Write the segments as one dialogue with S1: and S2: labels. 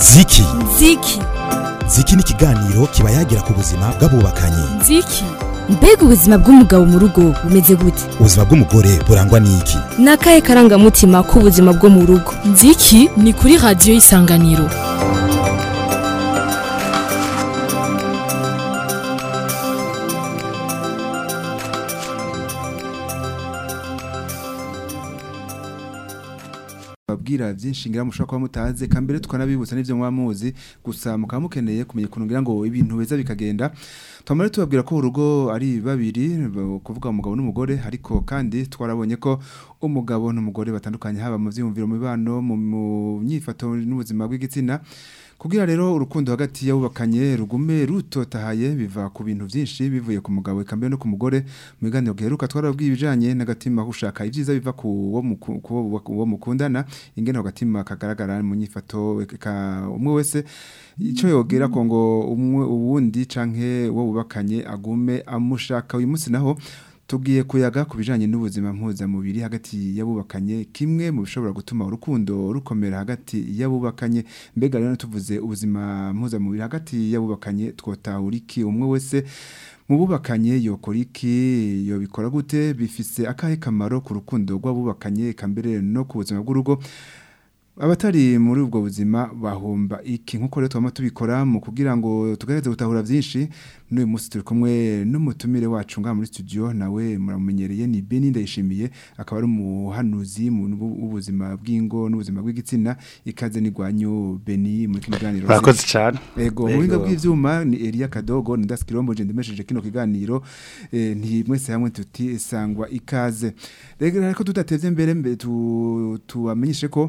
S1: ziki
S2: ziki
S1: ziki ni ikiganiro kiba yagira ku buzima bw'abubakanye
S2: ziki mbega ubuzima bw'umugabo mu rugo bumeze gute
S1: ubuzima bw'umugore burangwa n'iki
S2: ni akahe karangamutima k'ubuzima bwo mu rugo
S3: nziki ni kuri radiyo y'isanganiro
S4: babwira byinshi ngira mushobora kuba mutazi kambere tukanabibutsa n'ivyo muba muzi gusa mukaba mukeneye kumenya ukuntu ngira ngo ibintu beza bikagenda twamara tubabwira ko urugo ari babiri b- kuvuga umugabo n'umugore ariko kandi twarabonye ko umugabo n'umugore batandukanye haba mu vyiyumviro mu mibano mu mu myifato n'ubuzima bw'igitsina kugira rero urukundo hagati y'abubakanye rugume rutotahaye biva ku bintu byinshi bivuye ku mugabo eka mbere no ku mugore mu biganiro giheruka twarabwiye ibijanye n'agatima gushaka ibyiza biva ku wo muku- ku wo- ku wo mukundana ingene ako gatima kagaragara mu nyifato eka umwe wese ico yogera ko ngo umwe uwundi canke uwo bubakanye agume amushaka uyu munsi naho tugiye kuyaga ku bijanye n'ubuzima mpuzamubiri hagati y'abubakanye kimwe mu bishobora gutuma urukundo rukomera hagati y'abubakanye mbega rero tuvuze ubuzima mpuzamubiri hagati y'abubakanye twotahura iki umwe wese mu bubakanye yokora iki yobikora gute bifise akahe kamaro ku rukundo rw'abubakanye eka mbere no ku buzima bw'urugo abatari muri ubwo buzima bahomba iki nkuko rero twama tubikora mu kugira ngo tugerageze gutahura byinshi n'uyu munsi turi kumwe n'umutumire wacu ngaha muri studio nawe muramumenyereye ni Beni Ndayishimiye akaba ari umuhanuzi mu bu- w'ubuzima bw'ingo n'ubuzima bw'igitsina ikaze n'igwanyu Beni muri kino kiganiro
S5: Murakoze cyane.
S4: Ego mu buhinga bw'ivyuma ni Elia Kadogo ni Das Kirombo je ndemesheje kino kiganiro eh, nti mwese hamwe tuti sangwa ikaze rero ariko tudatevye mbere mbe tu tubamenyeshe ko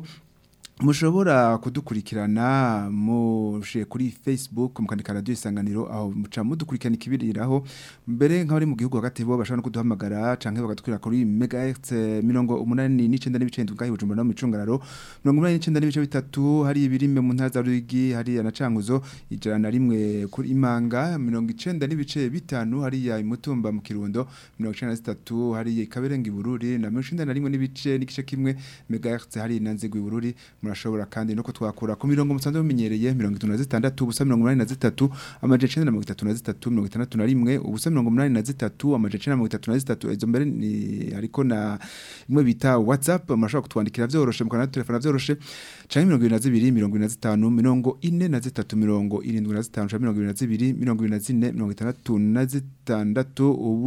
S4: mushobora kudukurikirana mushe kuri Facebook mukandika radio isanganiro aho muca mudukurikirana ikibiriraho mbere nk'abari mu gihugu hagati bo bashobora no kuduhamagara canke bagadukurira kuri megahertz mirongo umunani n'icenda n'ibice ndwi ngaho i Bujumbura no mu Micungararo mirongo umunani n'icenda n'ibice bitatu hari ibirime mu ntara za Ruyigi hari na Cankuzo ijana na rimwe kuri Imanga mirongo icenda n'ibice bitanu hariya i Mutumba mu Kirundo mirongo icenda na zitatu hariya i Kaberenga i Bururi na mirongo icenda na rimwe n'ibice n'igice kimwe megahertz hari na Nzego i Bururi murashobora kandi no kutwakura ku mirongo musanzwe mumenyereye mirongo itatu na zitandatu ubusa mirongo umunani na zitatu amajana icenda na mirongo itatu na zitatu mirongo itandatu na rimwe ubusa mirongo umunani na zitatu amajana icenda na mirongo itatu na zitatu izo mbere ni ariko na imwe bita whatsapp murashobora kutwandikira vyoroshe mukanatelefona vyoroshe canke mirongo ibiri na zibiri mirongo ibiri na zitanu mirongo ine na zitatu mirongo irindwi na zitanu canke mirongo ibiri na zibiri mirongo ibiri na zine mirongo itandatu na zitandatu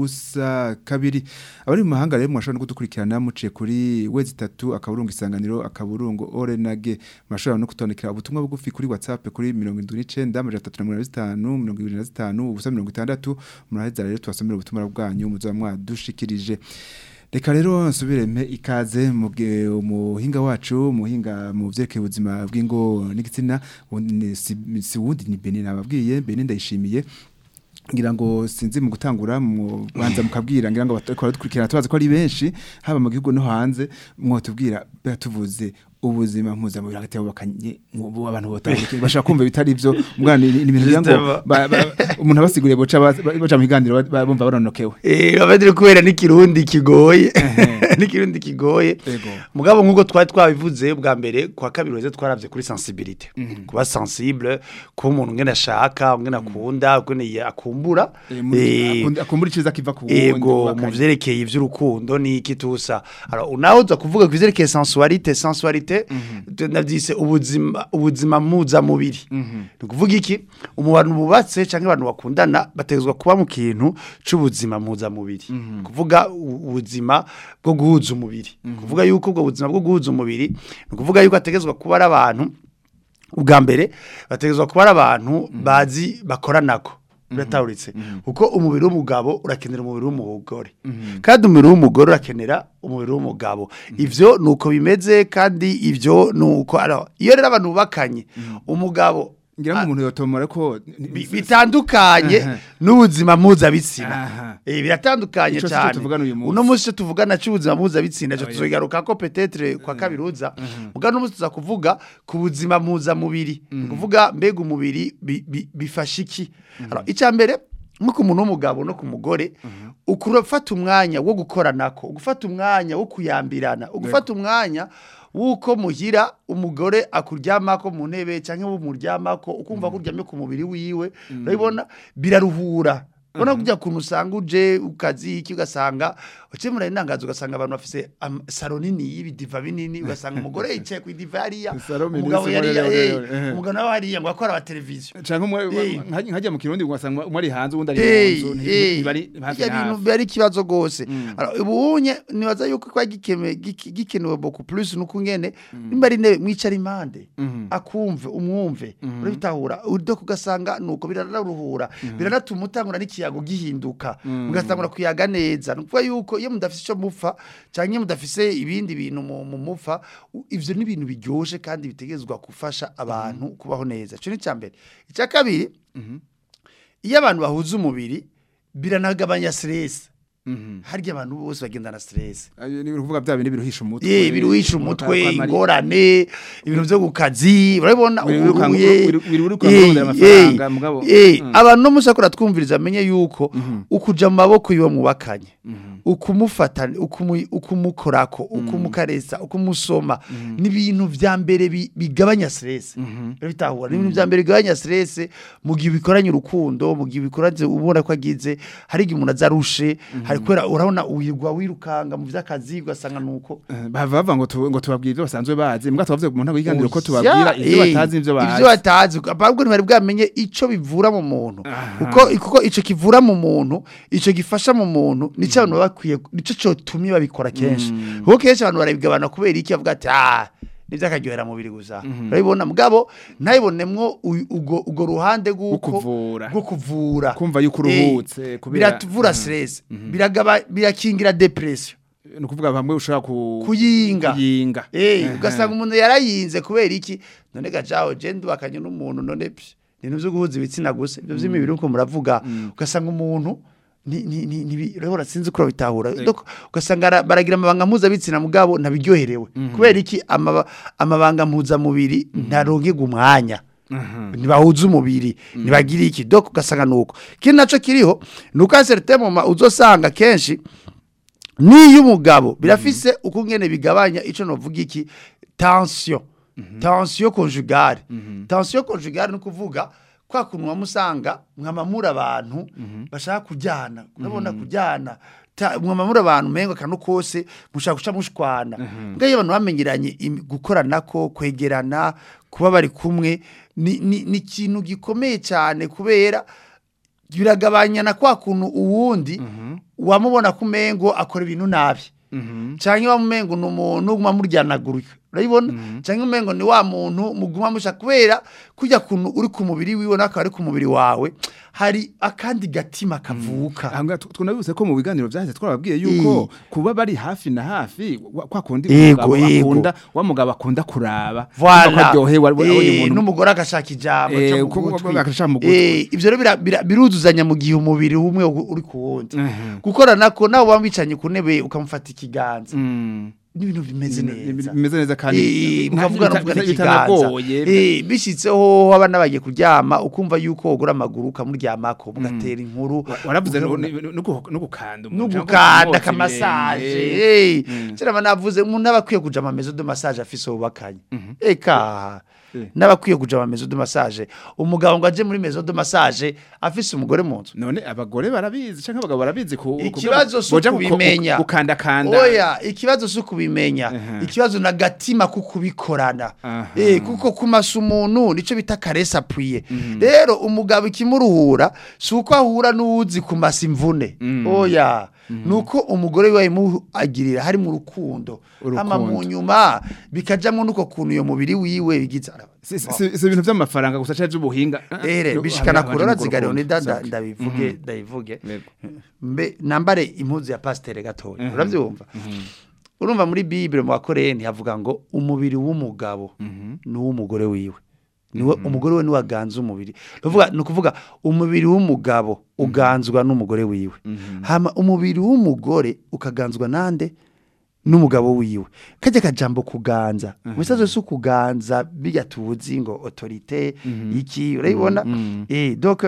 S4: ubusa kabiri abari mu mahanga rero mwashobora no kudukurikirana muciye kuri wezi itatu akaburungu isanganiro akaburungu orenage murashobora no kutwandikira ubutumwa bugufi kuri whatsapp kuri mirongo indwi n'icenda amajana atatu na mirongo ine na zitanu mirongo ibiri na zitanu ubusa mirongo itandatu muraheza rero tubasomera ubutumwa bwanyu muzoba mwadushikirije reka rero nsubireme ikaze mu bwe- umuhinga wacu umuhinga mu vyerekeye ubuzima bw'ingo n'igitsina ubundi ni- si si wundi ni Beni nababwiye Beni ndayishimiye ngira ngo sinzi mu gutangura mu banza mukabwira ngira ngo batakora dukurikirana tubaze ko ari benshi haba mu gihugu no hanze mwotubwira bya tuvuze ubuzima mpuzamubiri hagati y'abubakanye mu- abantu botandukanye bashaka kumva bitari byo mwana ni ni ibintu ngira ngo
S5: Justement.
S4: ba- ba- umuntu abasiguriye boca ba- baca mu biganiro ba- ba- bumva baronokewe
S5: Eh, abadiri kubera n'ikirundi kigoye. n'ikirundi kigoye.
S4: Ego.
S5: Mugabo nkuko twari twabivuze bwa mbere kwa kabiri weze twaravye kuri sensibilité. Kuba sensible, kuba umuntu ngene ashaka, ngene akunda, ngene akumbura.
S4: Eh, muri-
S5: Eh,
S4: akunda- akumbura iciza kiva ku wundi
S5: Ego mu
S4: wubakanye.
S5: vyerekeye ivy'urukundo ni iki tusa. Alors unaho uza kuvuga ku vyerekeye sensualité, sensualité ndavyise ubuzima ubuzima muza mubiri. Ni kuvuga iki? Umuntu bubatse canke abantu bakundana bategezwa kuba mu kintu c'ubuzima muza mubiri. Kuvuga u- ubuzima bwo guhuza umubiri. Kuvuga yuko ubwo buzima bwo guhuza umubiri, ni kuvuga yuko ategezwa kuba ari abantu ubwa mbere bategezwa kuba ari abantu bazi bakoranako biratahuritse kuko umubiri w'umugabo urakenera umubiri w'umugore kandi umubiri w'umugore urakenera umubiri w'umugabo ivyo nuko bimeze kandi ivyo nuko alors iyo rero abantu bubakanye umugabo
S4: ngira ngo umuntu yotomora ko
S5: bi- bitandukanye
S4: Aha.
S5: n'ubuzima mpuzabitsina
S4: Aha.
S5: Eh, biratandukanye
S4: Ico sico
S5: cyane
S4: tuvugana uyu munsi.
S5: uno munsi cyo tuvugana cy'ubuzima mpuzabitsina cyo
S4: Oya.
S5: tuzogaruka ko petetre kwa kabiri uza muga no munsi tuza kuvuga ku buzima mpuzamubiri Ni kuvuga mbega umubiri bi- bi- bifasha iki Alors, icya mbere nko ku muntu w'umugabo no ku mugore ukurafata umwanya wo gukoranako ugufata umwanya wo kuyambirana ugufata umwanya wuko muhira umugore akuryamako mu ntebe cyangwa umuryamako ukumva ko uryamye ku mubiri wiwe urabibona biraruhura ubona kujya kuntu usanga uje ukazi iki ugasanga ukemura intangazo ugasanga abantu bafise am- saro nini y'ibidiva binini ugasanga umugore yicaye ku idiva hariya
S4: Saro minini,
S5: umugabo
S4: saro
S5: yariya
S4: rero,
S5: eh,
S4: rero, eh.
S5: umugabo nawe hariya ngo akora abateleviziyo
S4: canke umwe
S5: Eh.
S4: nka- nkajya mu kirundi ugasanga umwe ari hanze uwundi ari
S5: Eh,
S4: mu nzu
S5: eh,
S4: ntibari hafi
S5: bijya
S4: na
S5: bintu
S4: hafi
S5: biba ari ikibazo rwose Alors, ubunye nibaza yuko kwa gikeme giki- gikenewe beaucoup plus nuko ngene nimba ari intebe mwicara impande akumve umwumve urabitahura udo kugasanga nuko biranaruhura biranatuma utangura n'ikiyago gihinduka mugatangura kuyaga neza ni ukuvuga yuko iyo mudafise icyo mupfa cyangwa iyo mudafise ibindi bintu mu mu mupfa u- ivyo ni ibintu biryoshe kandi bitegerezwa gufasha abantu kubaho neza ico ni icya mbere icya kabiri iyo abantu bahuza umubiri biranagabanya stress harya abantu bose bagendana stress
S4: Ayo ni ukuvuga bya bindi biruhisha umutwe
S5: ye biruhisha umutwe
S4: Kwa- kwa-
S5: ingorane ibintu byo ku kazi urabibona
S4: Biri wirukanka-
S5: uhuye
S4: biri- biri wirukanka
S5: Eh,
S4: urondera amafaranga,
S5: eh,
S4: mugabo-
S5: eh,
S4: Mm.
S5: abantu no musakura twumviriza amenye yuko ukuja mu maboko yiwe mubakanye ukumufata ukumu- ukumukorako ukumukaresa ukumusoma ni ibintu vya mbere bi- bigabanya stress bitahura ni ibintu vya mbere bigabanya stress mu gihe bikoranye urukundo mu gihe bikoranye ubona ko agize hari igihe umuntu azarushe hari kubera urabona wirwa wirukanga mu vy'akazi ugasanga nuko
S4: Eh, bava bava ngo tu- ngo tubabwire ibyo basanzwe bazi mbwa tubavuze mu ntago yiganiro ko
S5: Oya,
S4: tubabwira ibyo
S5: eh,
S4: batazi n'ibyo bazi
S5: ibyo batazi ahubwo ntibari bwamenye ico bivura mu muntu
S4: Aha.
S5: kuko kuko ico kivura mu muntu ico gifasha mu muntu nico abantu baba bakwiye nico cotumye babikora kenshi kuko kenshi abantu barabigabana kubera iki bavuga ati ah nivyo akaryohera mubiri gusa urabibona mugabo ntayibonemwo u- ugo ugo ruhande rw'uko
S4: kuvura.
S5: rwo kuvura
S4: Kumva yuko
S5: Eh,
S4: uruhutse, kubera-
S5: biratuvura stress biragaba birakingira depression
S4: ni ukuvuga bamwe ushobora ku
S5: kuyinga
S4: kuyinga
S5: Eh, ugasanga umuntu yarayinze kubera iki none gajaho je ndubakanye n'umuntu none psh, ibintu byo guhuza ibitsina gusa ibyo by'imibiri uko muravuga ugasanga umuntu ni ni ni ni urabona sinzi ko bitahura Donc, ugasanga ara- baragira amabanga mpuzabitsina mugabo ntabiryoherewe kubera iki amaba- amabanga mpuzamubiri ntarongerwa umwanya ntibahuza umubiri ntibagire iki doko ugasanga nuko ikindi naco kiriho nuko certain moment uzosanga kenshi niyo umugabo birafise uko ngene bigabanya ico novuga iki tension tension conjugale tension conjugale ni kuvuga kwa kuntu wamusanga mwamamura abantu bashaka kujyana urabona kujyana ta- mwamamura abantu mengo kanu kose mushaka guca mushwana mbwa iyo abantu bamenyeranye imi- gukoranako kwegerana kuba bari kumwe ni ni- ni ikintu gikomeye cyane kubera biragabanya na kwa kuntu uwundi wamubona ku mengo akora ibintu nabi cyangwa wamumengo ni umuntu uguma muryanagurika urabibona cyangwa umengo ni wa muntu muguma musha kubera kujya kuntu uri ku mubiri wiwe n'akaba ari ku mubiri wawe hari akandi gatima kavuka
S4: ahangaha tu- tunabibuze ko mu biganiro byahise twababwiye yuko kuba bari hafi na hafi wa- kwa kundi
S5: Yego,
S4: umugabo
S5: yego.
S4: akunda wa mugabo akunda kuraba
S5: Voilà.
S4: Kumva ko aryohewe abonye
S5: Eh,
S4: umuntu
S5: n'umugore agashaka ijambo
S4: Eh,
S5: cyo mu
S4: kuko-
S5: gutwi.
S4: agashaka mu gutwi.
S5: Eh, ivyo rero bira- bira- biruzuzanya mu gihe umubiri umwe uri ku wundi
S4: Mhm.
S5: gukorana ko nawe waba wicanye ku ntebe ukamufata ikiganza
S4: Mm.
S5: n'ibintu bimeze
S4: Ni- ni-
S5: neza
S4: bimeze neza kandi
S5: Eh,
S4: nta-
S5: mukavugana
S4: bita-
S5: muvugana
S4: bita-
S5: ikiganza
S4: bitanagoye
S5: Eh, bishitseho abana bagiye kuryama ukumva yuko wogura amaguru ukamuryamako mugatera inkuru
S4: Wa- waravuze no
S5: ukabona-
S4: no- no guh- no gukanda umuntu, cyangwa
S5: n'ugukanda
S4: kumwotsa
S5: akamasaje
S4: ibirenge.
S5: eh cyera navuze umuntu aba akwiye kuja amamezo de massage afise ubakanye eka
S4: Eh.
S5: n'abakwiye kuja amamezo de massage umugabo ngo aje muri maison de massage afise umugore mu nzu
S4: none abagore barabizi cyangwa abagabo barabizi ku
S5: ikibazo si
S4: boja ku-
S5: ukubimenya
S4: gukanda kanda
S5: oya ikibazo si ukubimenya
S4: Aha.
S5: ikibazo na gatima ko kubikorana
S4: Aha.
S5: eh kuko kumasa umuntu nico bita caresse appuyée rero umugabo ikimuruhura si uko ahura n'uwuzi kumasa imvune oya nuko umugore we yamuagirira hari mu rukundo
S4: Urukundo.
S5: hama mu nyuma bikajamwo nuko kuntu iyo mubiri wiwe bigize
S4: si si- si- si ibintu by'amafaranga gusa cyangwa by'ubuhinga
S5: ere
S4: No,
S5: bishikana
S4: haba-
S5: kurora
S4: haba
S5: zigariho
S4: urukundo.
S5: nida nda-
S4: Sawa.
S5: ndabivuge ndabivuge
S4: Yego.
S5: mbe nambare impuzu ya pasiteri gatoya urabyumva urumva muri bibire mu bakoreni havuga ngo umubiri w'umugabo ni uw'umugore wiwe niwe umugore we niwe aganza umubiri Nukuvuga- ni ukuvuga umubiri w'umugabo uganzwa n'umugore wiwe hama umubiri w'umugore ukaganzwa nande n'umugabo wiwe kajya kajambo kuganza umusaza si ukuganza bijya tuzi ngo autorite iki urayibona eh donc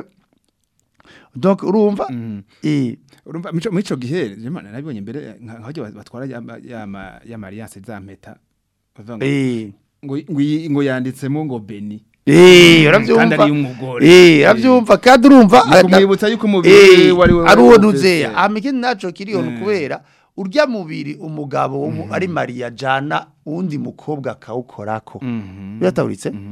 S5: donc urumva eh
S4: urumva mico mico gihe jema nabibonye mbere nka- nk'aho batwara ya ya ya alliance za mpeta Bavuga ngo-
S5: eh
S4: ngo ngo iyi- ngo yanditsemo ngo Beni
S5: Eh,
S4: kandi
S5: urabyumva
S4: ari umugore
S5: Eh, urabyumva kandi urumva
S4: Ni kumwibutsa yuko umubiri
S5: Eh,
S4: wari we
S5: ari uwo
S4: wari
S5: ntuzeya
S4: ufise.
S5: hama ikindi naco kiriyo ni
S4: Mm.
S5: kubera urya mubiri umugabo wo mu- ari mariya jana uwundi mukobwa akawukorako
S4: Mhm.
S5: birataburitse
S4: Mhm.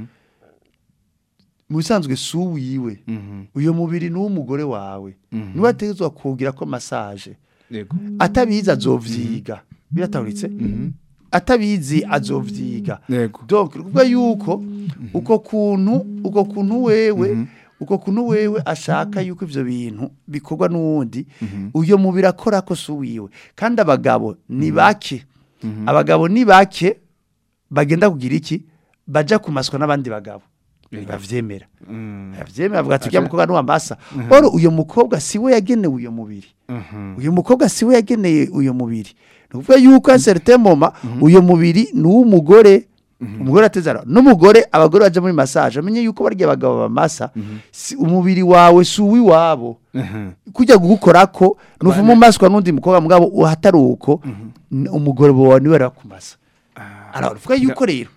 S5: mu bisanzwe si uwiwe
S4: Mhm.
S5: uyo mubiri ni uw'umugore wawe
S4: Mhm.
S5: niwe ategetswe kugira ko masaje
S4: Yego.
S5: atabizi azovyiga birataburitse
S4: Mhm.
S5: atabizi azovyiga
S4: Yego.
S5: donc ruvuga yuko uko kuntu uko kuntu wewe uko kuntu wewe ashaka yuko ivyo bintu bikorwa n'uwundi uyo mubiri akora ko si uwiwe kandi abagabo ni bake abagabo ni bake bagenda kugira iki baja kumaswa n'abandi bagabo bavyemera
S4: Mm.
S5: bavyemera bavuga ati "Uriya mukobwa nuwambasa oro uyo mukobwa siwe yagenewe uyo mubiri
S4: Mhm.
S5: uyu mukobwa siwe yageneye uyu mubiri ni ukuvuga yuko a certain moment uyu mubiri ni uw'umugore umugore atezara n'umugore abagore baje muri massage amenye yuko barya abagabo bamasa si, umubiri wawe si uw'iwabo
S4: Mhm.
S5: kujya gukorako nuvuma umaswa n'undi mukobwa mugabo uhatari uko n- umugore wawe niwe arakumasa aravuga yuko rero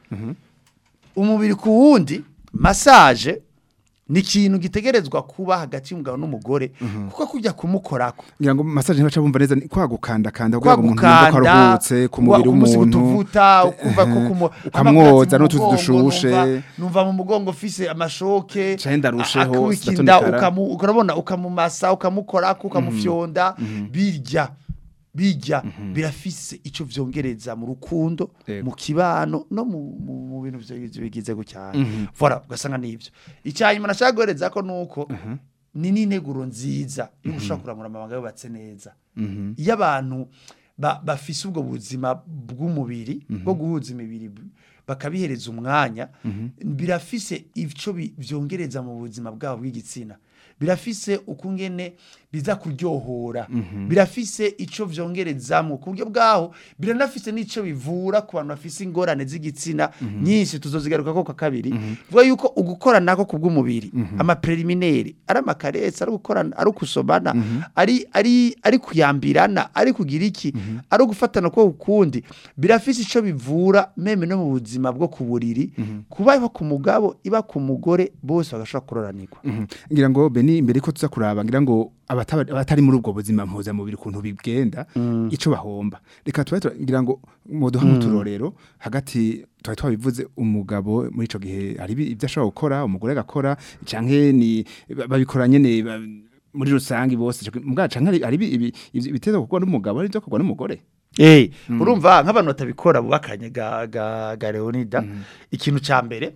S5: umubiri ku wundi massage ni ikintu gitegerezwa kuba hagati y'umugabo n'umugore kuko kujya kumukorako
S4: ngira ngo massage ntibaca bumva neza ni kwa gukanda kanda kugira ngo umuntu yumve ko
S5: kwagukanda
S4: aruhutse ku mubiri w'umuntu
S5: utuvuta ukumva ko kumu
S4: ukamwoza
S5: amaplatsi mu
S4: n'utuzi
S5: mugongo,
S4: dushushe.
S5: numva- numva mu mugongo ufise amashoke
S4: Canke ndarusheho,
S5: akwikinda
S4: sindatonikara.
S5: ukamu ukarabona ukamumasa ukamukorako ukamufyonda birya bijya birafise ico vyongereza mu rukundo
S4: Yego.
S5: mu kibano no mu, mu, mu bintu vyo bigize gucyane voilà ugasanga nivyo icyanyuma nashaka guhereza ko nuko ni n'integuro nziza yo gushaka kuramura amabanga yubatse neza iyo abantu ba- bafise ubwo buzima bw'umubiri bwo guhuza imibiri b- bakabihereza umwanya birafise icyo bi- vyongereza mu buzima bwabo bw'igitsina birafise ukungene biza kuryohora birafise ico vyongerezamo ku buryo bwaho biranafise n'ico bivura ku bantu bafise ingorane z'igitsina nyinshi tuzozigaruka ko kwa kabiri vuga yuko ugukora nako ku bw'umubiri ama preliminaire ari amakaretse ari gukorana ari kusomana ari ari ari kuyambirana ari kugira iki ari gufatana ko ukundi birafise ico bivura meme no mu buzima bwo ku buriri kuba iba ku mugabo iba ku mugore bose bagashobora kuroranirwa
S4: Mhm. ngira ngo beni imbere ko tuza kuraba ngira ngo abataba- abatari muri ubwo buzima mpuzamubiri ukuntu bigenda ico bahomba reka tuba tura- ngira ngo muduha muturorero hagati twari twabivuze umugabo muri ico gihe hari ibi- ibyo ashobora gukora umugore agakora canke ni ba- babikora nyene ba- muri rusangi bose ico- mbwa canke hari- hari ibi- ibi- ibi- ibiteza gukorwa n'umugabo ari byo gukorwa n'umugore
S5: Eh, urumva nk'abantu batabikora bubakanye ga ga, ga Leonida ikintu ca mbere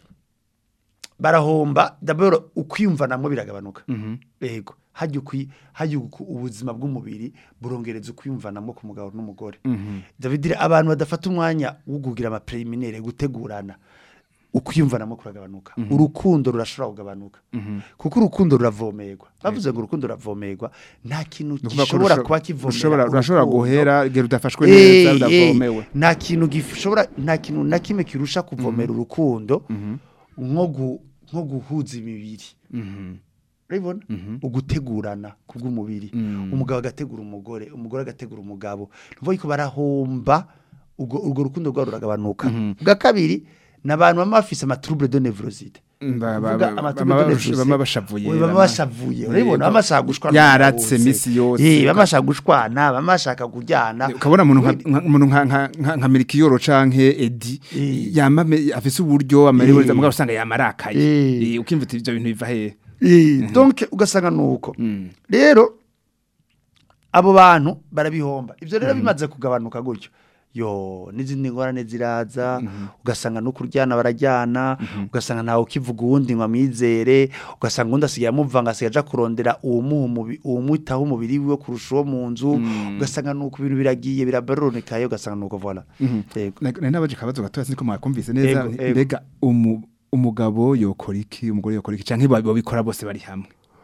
S5: barahomba d'abord ukwiyumva namwe biragabanuka yego hajya ukwi hajya uku- ubuzima bw'umubiri burongereza ukwiyumva namwe ku mugabo n'umugore David abantu badafata umwanya wo kugira ama preliminaire gutegurana ukwiyumva namwe kuragabanuka urukundo rurashobora kugabanuka kuko urukundo ruravomerwa bavuze ngo urukundo ruravomerwa nta kintu
S4: Ni ukuvuga ko
S5: gishobora
S4: rusho-
S5: kuba kivomera
S4: rushobora rurashobora
S5: urukundo.
S4: guhera igihe rudafashwe
S5: Eh,
S4: neza
S5: eh,
S4: rudavomewe
S5: nta kintu gishobora nta kintu na kimwe kirusha kuvomera urukundo nko gu- nko guhuza imibiri urabibona ugutegurana ku bw'umubiri umugabo agategura umugore umugore agategura umugabo ni ukuvuga ko barahomba ubwo urwo rukundo rwabo ruragabanuka bwa kabiri ni abantu baba bafise amatrouble de nevroside
S4: Ba- ba-
S5: Uvuga
S4: ba-
S5: amatrouble
S4: bama
S5: de
S4: bash-
S5: nevroside.
S4: bama bashavuye
S5: Oya, baba
S4: bama-
S5: bashavuye urabibona baba bashaka gushwana
S4: yaratse
S5: bose.
S4: misi yose
S5: Eh, baba bashaka gushwana baba bashaka kujyana
S4: ukabona umuntu nka- nka- umuntu nka nka- nka nka Melchior canke Edi
S5: Eh.
S4: yama me- afise uburyo amerewe
S5: Eh.
S4: mugabo usanga yamarakaye
S5: Eh.
S4: Eh, ukimva uti ivyo bintu biva hehe
S5: Eh, donc ugasanga nuko rero abo bantu barabihomba ivyo rero bimaze kugabanuka gutyo yo n'izindi ngorane ziraza ugasanga no kuryana barajyana ugasanga ntawe ukivuga uwundi ngo amwizere ugasanga uwundi asigaye amuvanga asigaye aja kurondera uwumuha umubi- uwumwitaho umubiri wiwe kurusha uwo mu nzu ugasanga nuko ibintu biragiye birabaronekaye ugasanga nuko voila yego
S4: nari nabaje kabazo gatoya siniko mwakumvise neza
S5: Ego,
S4: nti,
S5: ego.
S4: mbega umu- umugabo yokora iki umugore yokora iki canke ba- babikora bose bari hamwe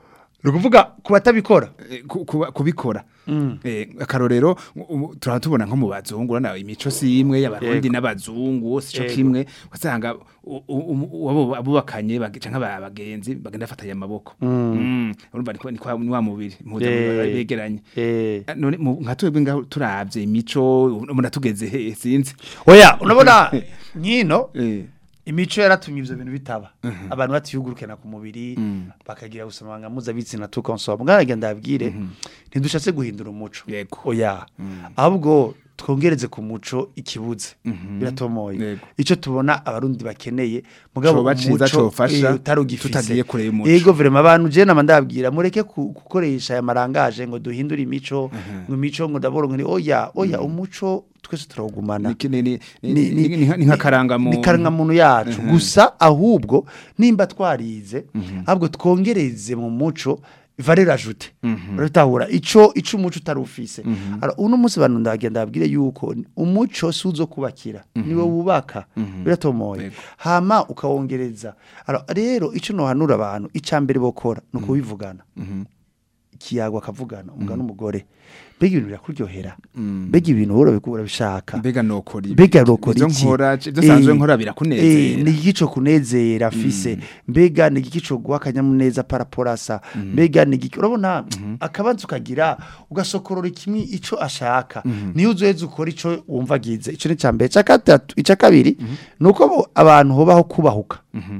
S5: ni ukuvuga ku batabikora
S4: eh, ku- kuba- kubikora Eh, akarorero u- turaba tubona nko mu bazungu urabona imico si imwe y'abarundi
S5: Yego.
S4: n'abazungu bose ico
S5: Yego.
S4: kimwe wasanga u- u- u- abo abubakanye bag- canke aba- abagenzi bagenda bafatanya amaboko Mm. urumva ni kwa- ni kwa- ni wa mubiri mpuza
S5: Eh.
S4: begeranye
S5: Eh.
S4: none mu- nka twebwe ngaho turavye imico umuntu atugeze he sinzi
S5: oya urabona nkino
S4: Eh,
S5: imico yaratumye ivyo bintu bitaba abantu batiyugurukana ku mubiri bakagira gusamanga mpuzabitsina tukonsoma mwarage ndabwire ntidushatse guhindura umuco
S4: Yego.
S5: oya ahubwo twongereze ku muco ikibuze biratomoye
S4: Yego.
S5: ico tubona abarundi bakeneye mugabo
S4: Coba ciza,
S5: umuco,
S4: cofasha,
S5: eh, utarugifise.
S4: tutagiye kure y'umuco.
S5: yego vrema abantu je nama ndabwira mureke ku- gukoresha aya marangaje ngo duhindure imico ngo imico ngo ndaboro ngo ni oya oya umuco twese turawugumana
S4: ni- ni- ni-
S5: ni-
S4: ni- ni- ni nka- ni nk'akarangamuntu.
S5: ni karangamuntu yacu gusa ahubwo nimba twarize ahubwo twongereze mu muco valeur ajoute uratahura ico ico umuco utarufise alors uno munsi bantu ndagenda abwire yuko umuco suzo kubakira niwe wubaka biratomoye
S4: Yego.
S5: hama ukawongereza alors rero ico nohanura abantu icambere bokora no kubivugana ikiyago akavugana umugabo n'umugore mbega ibintu birakuryohera mbega ibintu uhora urabishaka
S4: mbega nokora ibi
S5: mbega rokora
S4: Ivyo
S5: iki
S4: nkora ivyo nsanzwe
S5: Eh,
S4: nkora
S5: eh,
S4: birakunezera
S5: ni igico kunezera afise mbega ni igico guha akanyamuneza paraporasa mbega ni igiki urabona akabanza ukagira ugasokorora kimwe ico ashaka niyo uzoheza ukora ico wumva agize ico ni icambere ica gatatu ica kabiri ni uko bo- abantu hobaho kubahuka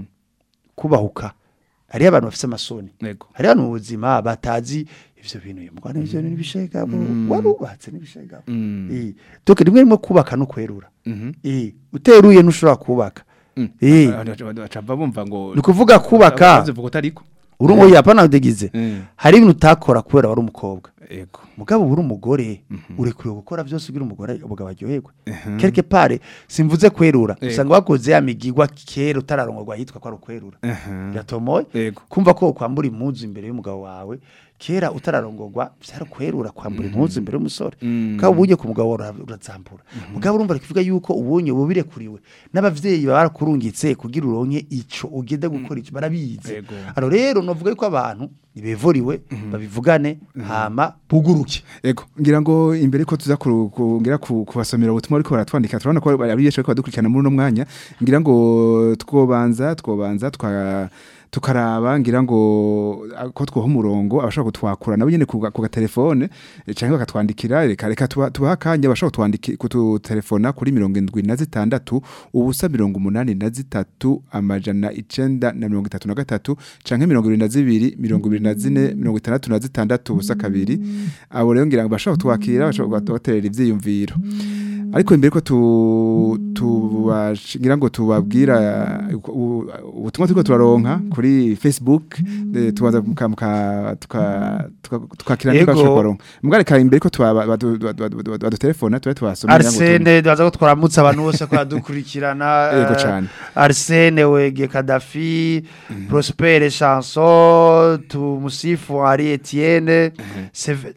S5: kubahuka hariyo abantu bafise amasoni
S4: Yego.
S5: hariyo abantu mu buzima batazi ivyo bintu uyu mugwana ivyo bintu n'ibishegabo warubatse n'ibishegabo Eh, donc rimwe rimwe kubaka no kwerura Eh, uteruye ntushobora kubaka Eh,
S4: bacava bumva ngo
S5: ni ukuvuga kubaka
S4: uvuga utariko
S5: uri ngo yapana udegize
S4: Mm.
S5: hari ibintu utakora kubera wari umukobwa
S4: yego
S5: mugabo uri umugore urekuriwe gukora byose ugira umugore umugabo aryoherwe quelque part simvuze kwerura
S4: Yego.
S5: usanga bakoze ya migigwa kera utararongorwa yitwa ko ari ukwerura biratomoye
S4: Yego.
S5: kumva ko kwambura impuzu imbere y'umugabo wawe kera utararongorwa byari kwerura kwambura impuzu imbere y'umusore
S4: Mm.
S5: ukaba ubunye ku mugabo wawe ura- urazambura mugabo urumva kuvuga yuko ubunye ubu birekuriwe n'abavyeyi baba barakurungitse kugira uronke ico ugenda gukora ico barabizi
S4: Yego.
S5: aro rero novuga yuko abantu nibevuriwe babivugane hama buguruke
S4: Ego, ngira ngo imbere ko tuza kuru- ku- ngira ku- kubasomera ubutumwa ariko baratwandika turabona ko ari yeshe ko badukurikirana muri uno mwanya ngira ngo twobanza twobanza twa tukaraba ngira ngo ah, ko twoha umurongo abashaka kutwakura nabo nyene ku ga- ku gatelefone eh, canke bakatwandikira reka reka tuba- tubaha akanya abashaka kutwandiki kututelefona kuri mirongo indwi na zitandatu ubusa mirongo umunani na zitatu amajana icenda na mirongo itatu na gatatu canke mirongo ibiri na zibiri mirongo ibiri na zine mirongo itandatu na zitandatu ubusa kabiri abo rero ngira ngo bashaka kutwakira bashaka kubaterera ivyiyumviro ariko imbere ko tu tubash- ngira ngo tubabwira uh, u- ubutumwa turiko turaronka kuri Facebook eh, tubanza muka muka tuka- tuka- tukakira niko
S5: Yego.
S4: bashaka kuronka mugare imbere ko tuba- badu- badu- badu- badutelefona tube tubasomera ngira ngo tu-
S5: Arsene baza ko twaramutse abantu bose ko yadukurikirana
S4: Yego
S5: eh,
S4: cane.
S5: Arsene Wege Kadafi Prosper Chanson Tumusifu Ari Etienne Seve-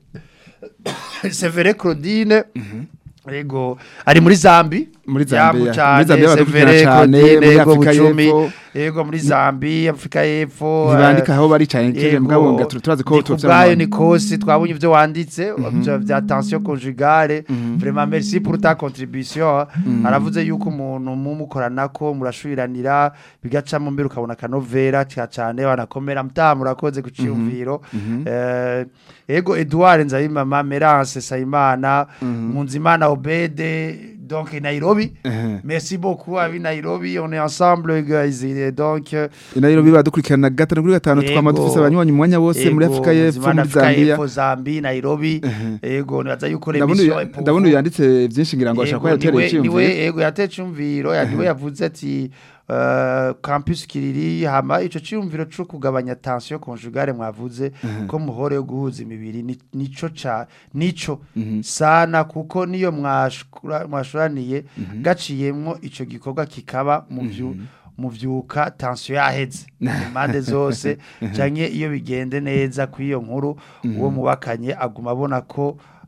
S5: Severe Claudine Ego ari muri Zambi
S4: Muri Zambia.
S5: Yambu cane,
S4: Muri Zambia badukurikirana
S5: Severe
S4: cane,
S5: Claudine,
S4: muri
S5: Ego
S4: Afrika
S5: Bucumi
S4: y'Epfo.
S5: Ego muri Zambi Afrika y'Epfo
S4: ntibandika
S5: eh,
S4: aho bari cane kije
S5: Yego,
S4: mugabo nga tu- turazi ko
S5: ni
S4: tufise
S5: kubwayo
S4: ama-
S5: ni kosi twabonye ivyo wanditse vya- vya tension conjugale vraiment merci pour ta contribution aravuze yuko umuntu mumukoranako murashubiranira bigacamo mbere ukabona akanovera ca cane banakomera mta murakoze ku ciyumviro Eh, ego Edouard Nzabimama Merance Sayimana Munzimana Obede donc Nairobi
S4: Mhm.
S5: merci beaucoup abi Nairobi on est ensemble guys Et donc euh,
S4: Nairobi badukurikirana gatanu kuri gatanu
S5: Yego.
S4: twama dufise abanywanyi mu mwanya wose muri
S5: Ego,
S4: Afrika y'Epfo
S5: Muzimana
S4: muri
S5: Afrika
S4: Zambia
S5: y'Epfo, Zambi Nairobi ego nibaza yuko
S4: ndabona
S5: remission
S4: uyu- ndabona uyu yanditse byinshi ngira ngo ashaka ko
S5: Ego,
S4: yatereye
S5: niwe- niwe
S4: icyumviro
S5: ego yateye icumviro ya- niwe yavuze ati uh, campus kiriri hama ico ciyumviro co kugabanya tension conjugale mwavuze ko muhore yo guhuza imibiri ni- nico ca nico sana kuko niyo mwashura- mwashuraniye gaciyemwo ico gikorwa kikaba mu vyu muvyuka tension yaheze impande zose canke iyo bigende neza ku iyo nkuru uwo mubakanye aguma abona ko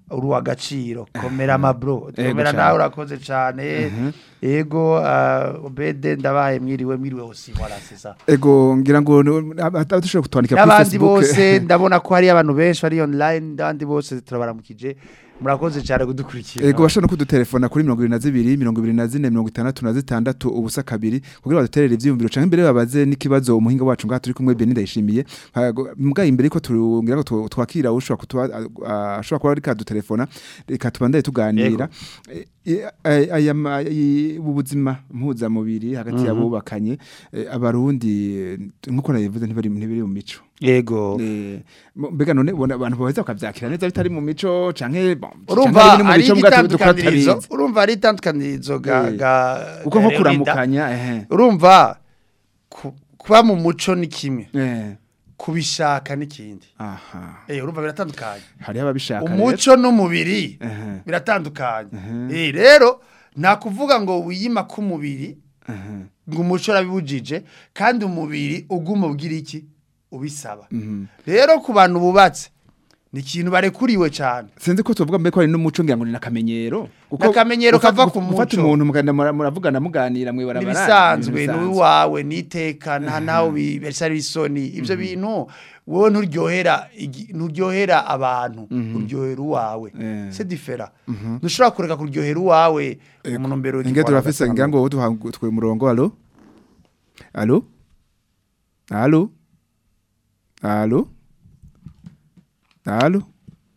S5: uri uw'agaciro komera amabro
S4: Ego
S5: komera
S4: cane.
S5: nawe urakoze cyane ego ah, obede ndabaye mwiriwe mwiriwe hose voilà c'est ça
S4: ego ngira ngo dushobora kutwandika kuri
S5: n'abandi
S4: Facebook
S5: bose ndabona ko hari abantu benshi bari online n'abandi bose turabaramukije murakoze cyane kudukurikira
S4: Ego bashobora no kudutelefona kuri mirongo ibiri na zibiri mirongo ibiri na zine mirongo itandatu na zitandatu ubusa kabiri kugira baduterere ivyiyumviro canke imbere babaze n'ikibazo umuhinga wacu ngaha turi kumwe Beni ndayishimiye Hago- mbwa imbere ko turungira ngo tu- twakira ushobora kutuba a- ashobora kuba ariko adutelefona reka tubandaye tuganira Eh, eh, aya ma- i- ubu buzima mpuzamubiri hagati y'abubakanye eh, abarundi eh, nkuko nabivuze ntibari ntibiri mu mico
S5: yego
S4: Eh, mo- mbega none ubona abantu baheza bakavyakira neza bitari mu mico canke bon, canke
S5: urumva
S4: biri mu
S5: ari
S4: mico mbwa tu- dukora
S5: igitandukanirizo
S4: tutabizi.
S5: urumva ari itandukanirizo ga
S4: Eh.
S5: ga
S4: uko nko
S5: ga-
S4: kuramukanya ehe
S5: urumva ku- kuba mu muco ni kimwe
S4: eh
S5: kubishaka n'ikindi
S4: aha
S5: eh urumva biratandukanye
S4: hariho ababishaka rero.
S5: umuco n'umubiri
S4: Ehe.
S5: biratandukanye eh rero nta kuvuga ngo wiyima k'umubiri
S4: Ehe.
S5: ngo umuco urabibujije kandi umubiri uguma ubwira iki ubisaba
S4: Mhm.
S5: rero ku bantu bubatse ni ikintu barekuriwe cyane
S4: sinzi ko tuvuga mbere ko ari n'umuco ngira ngo ni nakamenyero
S5: N'akamenyero kava ku
S4: gufata
S5: muco.
S4: umuntu muganda mura- muravugana muganira mwibarabara
S5: n'ibisanzwe n'uwawe n'iteka nta nawe bibesha isoni ibyo bintu wowe nturyohera igi- nturyohera abantu uryohera uwawe
S4: Eh.
S5: c'est différent ntushobora kureka kuryohera uwawe umuntu mbere
S4: inge turafise ngira ngo duhangutwe umurongo alo alo alo alo alo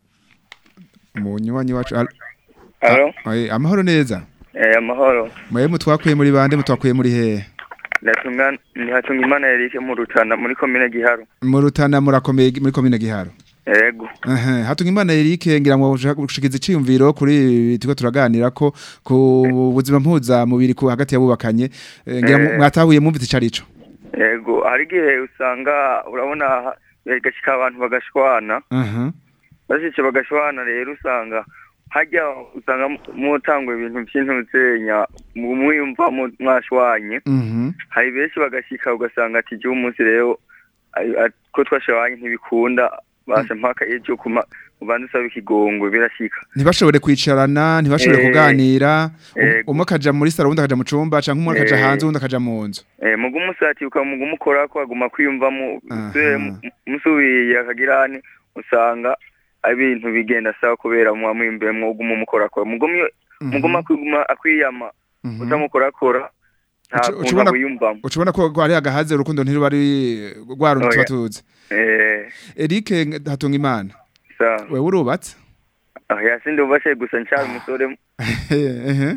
S4: umunywanyi wacu alo
S6: Alo,
S4: Oye, amahoro neza
S6: eh, amahoro.
S4: mwe mutwakuye muri bande mutwakuye muri hehe
S6: Ndatunga nihatunga imana Eric mu Rutana muri komine Giharo.
S4: mu rutana murakomeye muri komine giharo
S6: Yego.
S4: Ehe, hatunga imana Eric ngira ngo ushaka gushikiza iciyumviro kuri ibi turiko turaganira ko ku buzima mpuza mubiri ku hagati yabubakanye Eh, ngira
S6: Eh.
S4: mwatahuye mwumvise icarico
S6: Yego, hari igihe usanga urabona ha- gashika abantu bagashwana.
S4: aha
S6: Bashitse bagashwana rero usanga hajya usanga mu- mutangwa ibintu by'intuzenya mwiyumva mu- mwashwanye.
S4: mhm
S6: Hari benshi bagashika ugasanga ati je umunsi rero ai- a- ko twashwanye ntibikunda basha mpaka ejo kuma ubanza usaba ikigongwe birashika.
S4: ntibashobore kwicarana ntibashobore
S6: Eh.
S4: kuganira um-
S6: Yego.
S4: umwe akaja muri saro undi akaja mu cumba canke umwe akaja
S6: Eh.
S4: hanze undi akaja mu nzu
S6: Eh, mugu musati ukamuga umukora ko aguma kwiyumvamo
S4: Aha.
S6: usubire mu- musubiye akagirane usanga ibintu bigenda sawa kubera muba mwimbemwo uguma umukorakora mugumye muguma kwiguma akwiyama
S4: Mhm.
S6: utamukorakora nta
S4: Uca-
S6: kuntu
S4: ucubona-
S6: wiyumvamo
S4: ucubona ko ari agahaze urukundo ntiruba ari rwa rundi tuba
S6: Oya.
S4: tuzi
S6: eh
S4: Eric hatunga imana
S6: sa
S4: wewe urubatse
S6: ah yasinde ubashe gusa nshaka umusore
S4: ehe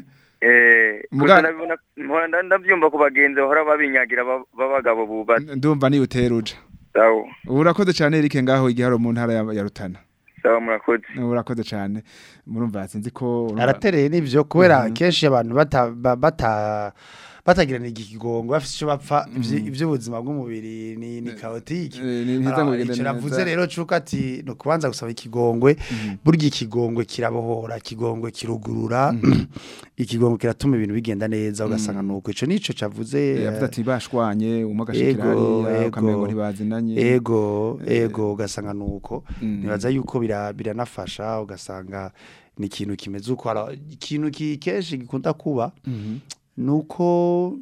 S6: eh
S4: Muga-
S6: gusa ndabibona mpora nda- ndavyumva ku bagenzi bahora babinyagira ba- b'abagabo bubatse
S4: ndumva niyo uteruja
S6: sawa
S4: urakoze cyane Eric ngaho igiharo mu ntara ya ya Rutana
S6: sawa murakoze
S4: urakoze cyane murumva sinzi ko urumva-
S5: aratereye n'ibyo kubera kenshi abantu bata ba- bata batagirana ikigongo bafite icyo bapfa ivy- ivy'ubuzima bw'umubiri ni ni chaotique
S4: Eh, ni- ntiza ngo bigende
S5: icyo navuze
S4: neza.
S5: rero cuko ati no kubanza gusaba ikigongwe burya ikigongwe kirabohora ikigongwe kirugurura ikigongwe kiratuma ibintu bigenda neza ugasanga nuko ico nico cavuze
S4: Eh, yavuze ati bashwanye umwe agashikira
S5: Ego,
S4: hariya
S5: ego.
S4: ukamengo ntibazinanye
S5: ego ego ugasanga nuko
S4: Mm.
S5: nibaza yuko bira- biranafasha ugasanga ni ikintu kimeze uko Ara- ikintu ki- kenshi gikunda kuba
S4: Mhm.
S5: nuko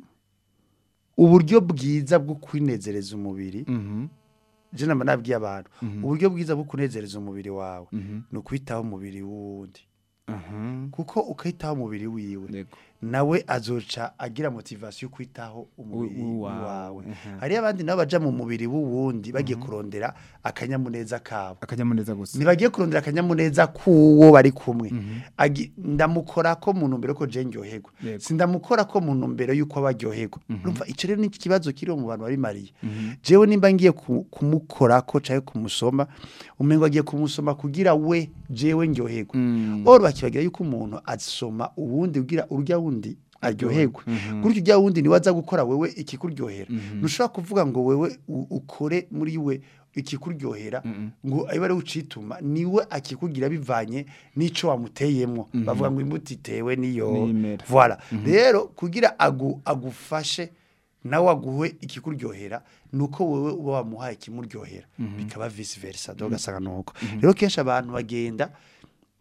S5: uburyo bwiza bwo kwinezereza umubiri
S4: Mhm.
S5: je namba nabwiye abantu
S4: Mhm.
S5: uburyo bwiza bwo kunezereza umubiri wawe
S4: Mhm.
S5: ni ukwitaho umubiri w'uwundi
S4: Aha.
S5: kuko ukitaho umubiri wiwe
S4: Yego.
S5: nawe azoca agira motivation yo kwitaho umubiri
S4: Wi- wawe.
S5: wawe
S4: Aha.
S5: hariyo abandi nabo baja mu mubiri w'uwundi bagiye kurondera akanyamuneza kabo
S4: akanyamuneza gusa
S5: ntibagiye kurondera akanyamuneza k'uwo bari kumwe Agi- ndamukora ko mu ntumbero ko je ndyoherwa
S4: Yego.
S5: sindamukora ko mu ntumbero y'uko aba aryoherwa urumva icyo rero ni ikibazo kiri mu bantu babimariye jewe nimba ngiye ku- kumukora ko caye kumusoma umengo agiye kumusoma kugira we jewe ndyoherwa
S4: Mm.
S5: oro bakibagira yuko umuntu asoma uwundi ugira urya wundi aryoherwa gutyo ujya wundi niwe aza gukora wewe ikikuryohera ntushobora kuvuga ngo wewe u- ukore muri we ikikuryohera ngo abe ari ucituma niwe akikugira bivanye n'ico wamuteyemwo bavuga ngo imbuto itewe niyo
S4: N'imera.
S5: voilà rero kugira agu, agufashe nawe aguhe ikikuryohera nuko wewe uba wamuhaye ikimuryohera bikaba vice versa do gasanga nuko rero kenshi abantu bagenda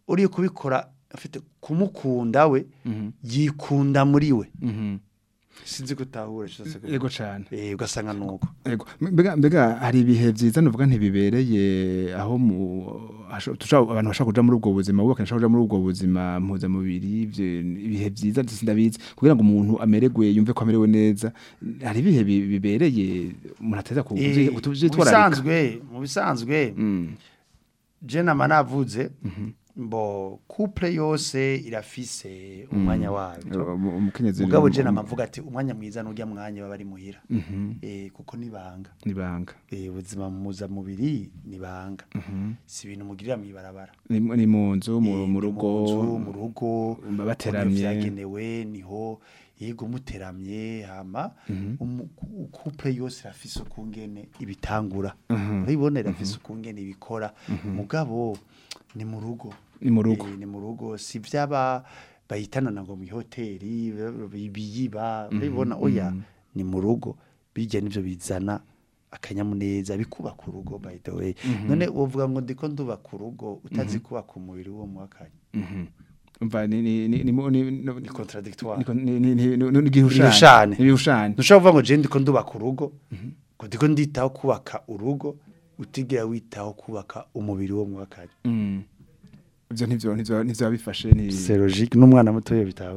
S5: uriye kubikora afite kumukunda we
S4: Mhm.
S5: yikunda muri we
S4: Mhm.
S5: sinzi gutahura cyose
S4: Yego cane.
S5: eh ugasanga nuko
S4: Ego mbega mbega hari ibihe vyiza nuvuga ntibibereye aho mu hasho- tusha abantu bashaka kuja muri ubwo buzima bubaka bashaka kuja muri ubwo buzima mpuza mubiri ivyo ibihe vyiza sindabizi kugira ngo umuntu amererwe yumve ko amerewe neza hari ibihe bi- bibereye umuntu ateza ku
S5: Eh, mu
S4: kuvyitwararika
S5: bisanzwe mu bisanzwe
S4: Mm.
S5: je nama navuze mbo couple yose irafise umwanya wayo
S4: Umu- umukenyezi
S5: mugabo
S4: ni-
S5: je nama mvuga ati umwanya mwiza n'urya mwanya baba ari muhira
S4: Mhm.
S5: eh kuko nibanga
S4: nibanga
S5: eh ubuzima muza mubiri nibanga si ibintu mugirira mwibarabara
S4: ni ni mu nzu mu
S5: Eh,
S4: mu
S5: ni
S4: rugo
S5: nzu, mu rugo
S4: Mba bateramye.
S5: niho vyagenewe niho yego muteramye hama umu- ku- couple yose irafise ukungene ibitangura urabibona irafise ukungene ibikora mugabo ni mu rugo
S4: Ni mu rugo.
S5: Eh, ni mu rugo si vyaba bahitanana ngo mu hoteli biyiba urabibona oya ni mu rugo bijya nivyo bizana akanyamuneza bikubaka urugo by the way none uvuga ngo ndiko ndubaka urugo utazi kubaka umubiri wo mwakanya
S4: Mhm. umva ni ni ni ni mu- ni no-
S5: ni contradictoire
S4: niko- ni ni ni ni- ni igihushane
S5: Igihushane.
S4: ibihushane
S5: ntushobora kuvuga ngo je ndiko ndubaka urugo ngo ndiko nditaho kubaka urugo utigera witaho kubaka umubiri wo mwakanya
S4: Mm. ivyo ntivyo ntivyo ntivyo bifashe ni
S5: c'est logique n'umwana muto yo bitaho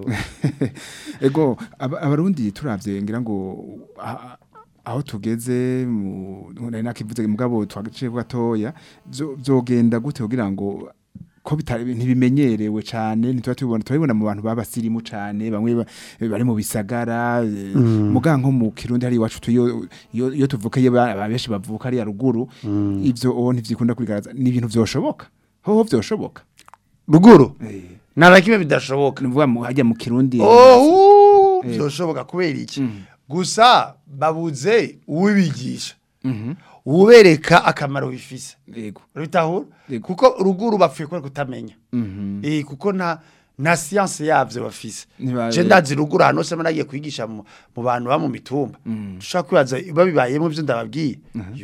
S4: ego aba- abarundi turavye ngira ngo a- aho tugeze mu nari nakivuze mugabo twagiye gatoya vyo- vyogenda gute kugira ngo ko bitari ntibimenyerewe cyane ntituba tubibona turabibona mu bantu babasirimu cyane bamwe ba- bari mu bisagara eh, muga nko mu kirundi hari iwacu tu- iyo iyo iyo tuvuka iyo ba- abenshi bavuka ari ya ruguru ivyo o ntivyikunda kubigaragaza ni ibintu vyoshoboka hoho vyoshoboka
S5: ruguru nta kimwe bidashoboka
S4: nuvuga mu hajya mu kirundi
S5: oh
S4: Eh.
S5: byoshoboka kubera iki
S4: Mhm.
S5: gusa babuze uwibigisha
S4: Mhm.
S5: ubereka akamaro bifise
S4: yego
S5: bitahura
S4: Yego.
S5: kuko ruguru bapfuye kubera kutamenya
S4: Mhm.
S5: eh kuko nta na science yavyo bafise
S4: Ntiba-
S5: je ndazi ruguru hano se nagiye kwigisha mu, mu bantu ba mu mitumba dushaka kwibaza babibayemo ivyo ndababwiye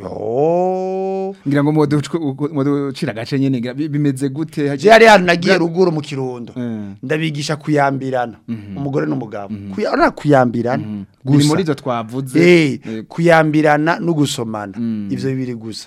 S5: yo
S4: ngira ngo muducira agace nyene ngira bi- bimeze gute
S5: je hari hano nagiye ruguru mu kirundo
S4: Mm.
S5: ndabigisha kuyambirana umugore n'umugabo Kuya- urabona kuyambirana
S4: ni
S5: gusa
S4: muri izo twavuze
S5: Eh,
S4: Yego.
S5: kuyambirana no gusomana
S4: Mm.
S5: ivyo bibiri gusa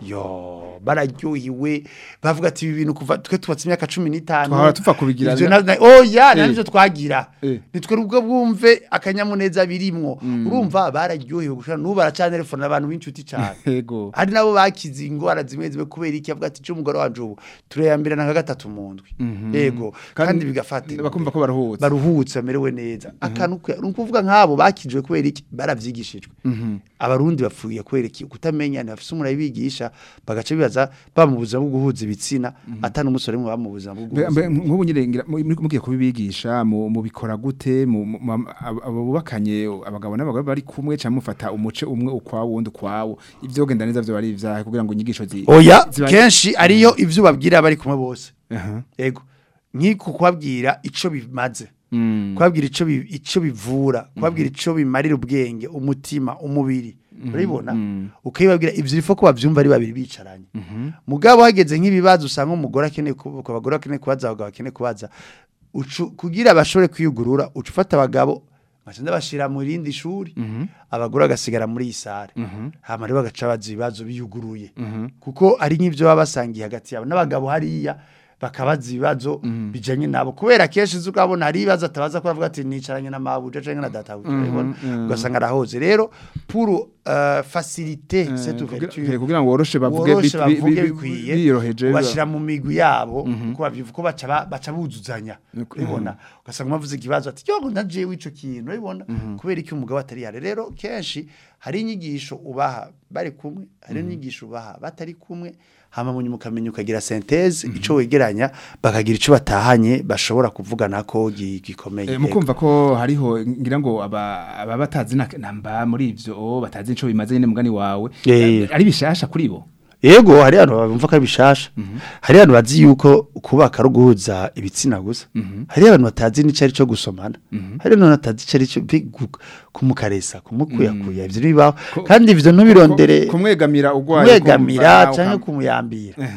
S5: yo bararyohiwe bavuga ati ibi bintu kuva twe tubatse imyaka cumi n'itanu
S4: Twahora tupfa kubigira
S5: Ivyo
S4: na-
S5: na- oya
S4: Eh.
S5: nta nivyo twagira
S4: Eh.
S5: nitwe ubwo bwumve akanyamuneza birimwo urumva bararyohiwe gushira n'ubu baracanelefona abantu b'inshuti cane
S4: yego
S5: hari nabo bakize ingwara zimwe zimwe kubera iki avuga ati cyo umugore wanje ubu turayambirana nka gatatu mu ndwi yego kandi bigafatira
S4: bakumva ko baruhutse
S5: baruhutse bamerewe neza akantu ke- ni ukuvuga nk'abo bakijwe kubera iki baravyigishijwe abarundi bapfuye kubera iki kutamenya ntibafise umuntu abigisha bagaca bibaza ba mu buzima bwo guhuza ibitsina atari umusore mwe ba mu buzima bwo
S4: Mbe-
S5: guhuza
S4: mbe- nk'ubu nyine ngira mu- muri- mugiye kubibigisha mu- mubikora gute mu- mu- mu- abo abo bubakanye abagabo n'abagore bari kumwe cyangwa mufata umuce umwe ukwawo wundi ukwawo ivyo genda neza vyo bari ivyaha kugira ngo inyigisho zi
S5: oya
S4: ziba-
S5: kenshi ariyo ivyo babwira bari kumwe bose
S4: Aha.
S5: yego nk'iku kubabwira ico bimaze
S4: Mm.
S5: kubabwira ico bi- ico bivura kubabwira ico bimarira ubwenge umutima umubiri urabibona ukabibabwira ivyo ifo ko bavyumva ari babiri bicaranye mugabo hageze nk'ibibazo usanga umugore akeneye kuba abagore bakeneye kubaza abagabo bakeneye kubaza ucu kugira bashobore kwiyugurura uca ufata abagabo bagenda bashira mu rindi shuri abagore bagasigara muri iyi sare hama rero bagaca baza ibibazo biyuguruye kuko ari nk'ivyo baba basangiye hagati yabo n'abagabo hariya bakabaza ibibazo bijanye nabo kubera kenshi uzi ukabona hari ibibazo atabaza ko avuga ati nicaranye na mabuja canke na databuja urabibona ugasanga arahoze rero pour uh, faciliter cette
S4: kugira-
S5: ouverture
S4: kugira ngo woroshe bavuge
S5: woroshe
S4: bi- bi-
S5: bavuge
S4: bi-
S5: bikwiye
S4: biyoroheje
S5: ubashira mu migwi yabo kuko bavyivuga ko baca ba- baca buzuzanya urabibona ugasanga umavuze ikibazo ati yo na jewe ico kintu urabibona kubera iki umugabo atari yare rero kenshi hari inyigisho ubaha bari kumwe hari inyigisho ubaha batari kumwe hama mu nyuma ukamenya ukagira synthèse ico wegeranya bakagira ico batahanye bashobora kuvugana ko gi- gikomeye
S4: Eh, mukumva ko hariho ngira ngo aba aba batazi na- namba muri ivyo oh, batazi ico bimaze nyene mugani wawe
S5: Eh.
S4: ari bishasha kuri bo
S5: Yego hari abantu bumva ko ari bishasha. Hari abantu bazi yuko kubaka ari uguhuza ibitsina gusa. Hari abantu batazi n'ico ari cyo gusomana. Hari abantu batazi ico ari cyo bi- gu- kumukaresa, kumukuyakuya ivyo bibaho. Kandi ivyo ntubirondere
S4: kumwegamira ugwaye
S5: kumwegamira
S4: kumva,
S5: canke
S4: ukam-
S5: kumuyambira.
S4: Mhm.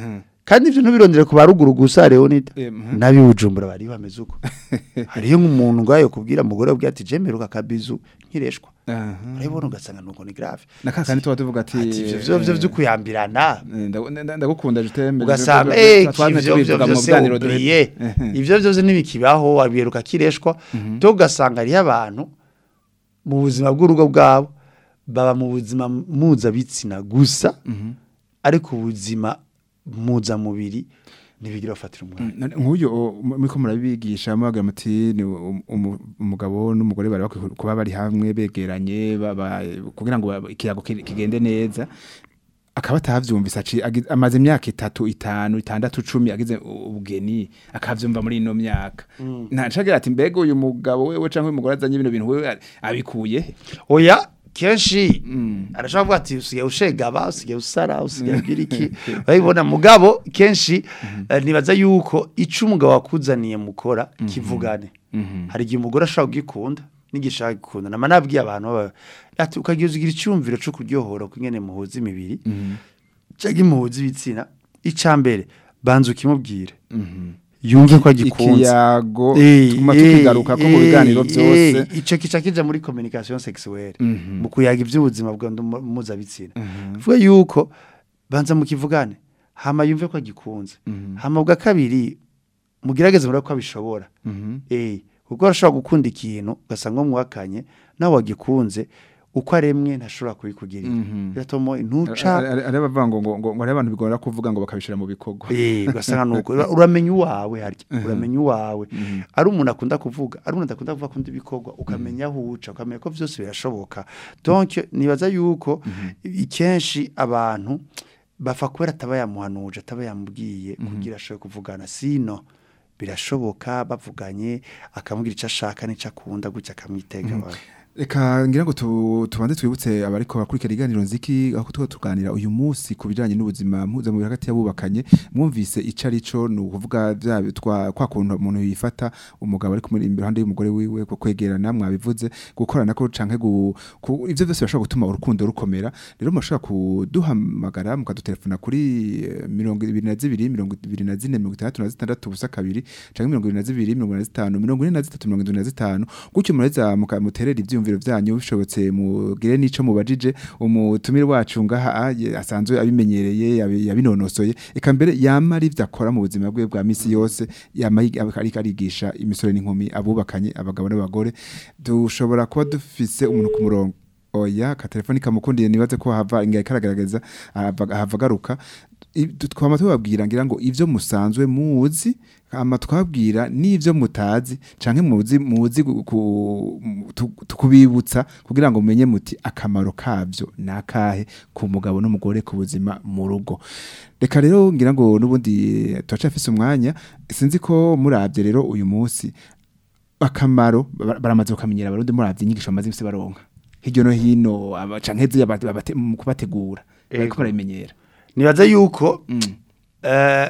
S5: kandi ivyo ntubirondere ku baruguru gusa Leonida
S4: Eh, mhm.
S5: nabi bujumbura bari bameze uko hariyo nk'umuntu ngayo kubwira umugore ubwe ati jemeruka kabizu nkireshwa
S4: Aha.
S5: urabona ugasanga nuko ni grave
S4: na kakandi tuba tuvuga ati
S5: ati ivyo vyo vyo vyo kuyambirana
S4: eh, ndagu- nda- ndagukunda jutembe
S5: ugasanga eh ivyo vyo vyo se oublié ivyo vyo ntibikibaho wabiheruka kireshwa to ugasanga hariyo abantu mu buzima bw'urugo bwabo baba mu buzima mpuzabitsina gusa ariko ubuzima mpuzamubiri ntibigira bafatira umwanya
S4: nk'uyu o, mu- muriko murabigisha mubagira muti ni um- umu- umugabo n'umugore bari bakwiye kuba bari hamwe begeranye baba- kugira ngo ba- ikiyago ki- kigende neza akaba atavyumvise aci agi- amaze imyaka itatu itanu itandatu cumi agize u- ubugeni akavyumva muri ino myaka ntacagira ati mbega uyu mugabo wewe canke uyu mugore azanye bino bintu wewe abikuye he?"
S5: oya kenshi arashobora kuvuga ati usigaye ushegaba usigaye usara usigaye ugira iki urabibona mugabo kenshi eh, nibaza yuko ico umugabo wakuzaniye mukora kivugane hari igihe umugore ashobora kugikunda n'igishaka gikunda nama nabwiye abantu baba- ati ukagira ugira icyumviro cyo kuryohora kwingene muhuza imibiri cyangwa imuhuza ibitsina ica mbere banza ukimubwire yumve ko agikunze
S4: ikiyago
S5: Eh,
S4: tuguma
S5: eh,
S4: tukigaruka ko mu biganiro
S5: eh,
S4: byose
S5: eh, ico kica kija muri communication sexuelle
S4: Mhm.
S5: mu kuyaga iby'ubuzima bwa mpuzabitsina vuga yuko banza mukivugane hama yumve ko agikunze hama bwa kabiri mugerageze murako abishobora
S4: Mhm.
S5: eh kuko arashobora gukunda ikintu ugasanga mwakanye nawe wagikunze uko aremwe ntashobora kubikugirira
S4: Mhm.
S5: biratomo ntuca
S4: ari abavuga ngo ngo ngo ngo hari abantu bigora kuvuga ngo bakabishira mu bikorwa
S5: Eh, ugasanga nuko Ura- uramenya uwawe harya uramenya uwawe ari umuntu akunda kuvuga ari umuntu akunda kuvuga kundi bikorwa ukamenya aho uca ukamenya ko byose birashoboka donc nibaza yuko ikenshi abantu bafa kubera ataba yamuhanuje ataba yamubwiye kugira ashobore kuvugana sino birashoboka bavuganye akamubwira icyo ashaka n'icyo akunda gutya akamwitega
S4: Reka ngira ngo tu- tubanze twibutse abariko bakurikira iganiro nziki aho tuko tuganira uyu munsi ku bijanye n'ubuzima mpuzamubiri hagati y'abubakanye mwumvise ico arico ni ukuvuga bya bitwa kwa kuntu umuntu yifata umugabo ari kumuri iruhande y'umugore wiwe ko kwegerana mwabivuze gukorana ko canke gu, ku, ivyo byose bishobora gutuma urukundo rukomera rero mushobora kuduhamagara mukadutelefona kuri eh, mirongo ibiri na zibiri mirongo ibiri na zine mirongo itandatu na zitandatu ubusa kabiri canke mirongo ibiri na zibiri mirongo ine na zitanu mirongo ine na zitatu mirongo indwi na zitanu gutyo mureza muka- muterera ivyumviro vyanyu bishobotse mugire n'ico mubajije umutumire wacu ngaha ah, ye- asanzwe abimenyereye yabi- yabinonosoye eka mbere yama ari ivyo akora mu buzima bwe bwa misi yose yama yig- aba- ariko arigisha imisore n'inkumi abubakanye abagabo n'abagore dushobora kuba dufise umuntu ku murongo oya ka telefoni kamukundiye nibaze ko hava ingaye karagaragaza ahava ahava agaruka I- tu- twama tubabwira ngira ngo ivyo musanzwe muzi ama twabwira n'ivyo mutazi canke muzi muzi gu- ku- mu- tu- tukubibutsa kugira ngo mumenye muti akamaro kavyo nakahe ku mugabo n'umugore ku buzima mu rugo reka rero ngira ngo nubundi turacafise umwanya sinzi ko muravye rero uyu munsi akamaro ba- baramaze bakamenyera abarundi muravye inyigisho bamaze imisi baronka hirya no hino aba- canke ziya bate- babate- mu kubategura bariko
S5: Ego.
S4: barabimenyera
S5: nibaza yuko
S4: Mm.
S5: eh,